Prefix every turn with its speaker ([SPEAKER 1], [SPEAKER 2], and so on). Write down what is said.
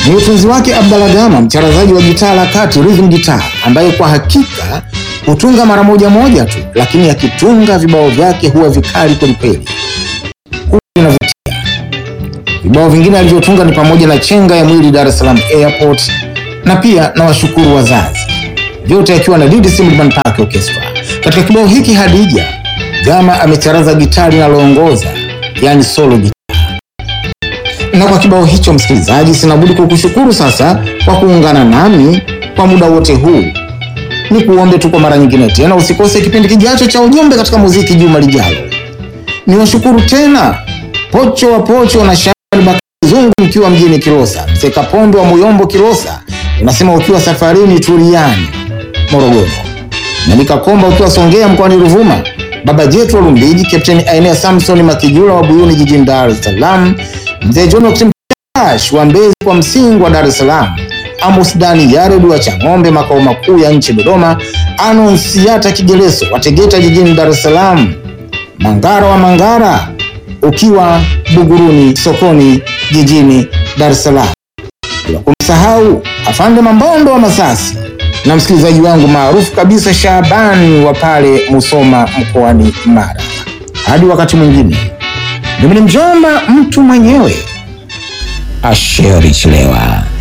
[SPEAKER 1] ni utunzi wake Abdalla Gama, mcharazaji wa gitaa la kati rhythm guitar, ambaye kwa hakika hutunga mara moja moja tu, lakini akitunga vibao vyake huwa vikali kwelikweli, huwa vinavutia. Vibao vingine alivyotunga ni pamoja na chenga ya mwili Dar es Salaam Airport na pia na washukuru wazazi, vyote akiwa na Lead Simliman Park Orchestra. Katika kibao hiki Hadija, Gama amecharaza gitaa linaloongoza, yani solo gitaa. Na kwa kibao hicho, msikilizaji, sinabudi kukushukuru sasa kwa kuungana nami kwa muda wote huu. Ni kuombe tu kwa mara nyingine tena usikose kipindi kijacho cha ujumbe katika muziki juma lijalo. Ni washukuru tena Pocho wa Pocho na Shabani Bakari Zungu mkiwa mjini Kilosa, Mzee Kapombe wa Muyombo Kilosa, unasema ukiwa safarini Turiani Morogoro, na Nikakomba ukiwa Songea mkoani Ruvuma, Baba Jetu wa Lumbiji, Kapteni Ainea Samson Makijula wa Buyuni jijini Dar es Salaam, Mzee John Oktimtash wa Mbezi kwa Msingi wa Dar es Salaam, Amos Dani Yared wa Chang'ombe makao makuu ya nchi Dodoma, Anonsiata Kigeleso wa Tegeta jijini Dar es Salaam, Mangara wa Mangara ukiwa Buguruni sokoni jijini Dar es Salaam, bila kumsahau Afande Mambondo wa Masasi na msikilizaji wangu maarufu kabisa Shabani wa pale Musoma mkoani Mara. Hadi wakati mwingine, mimi ni mjomba mtu mwenyewe Asheri Chilewa.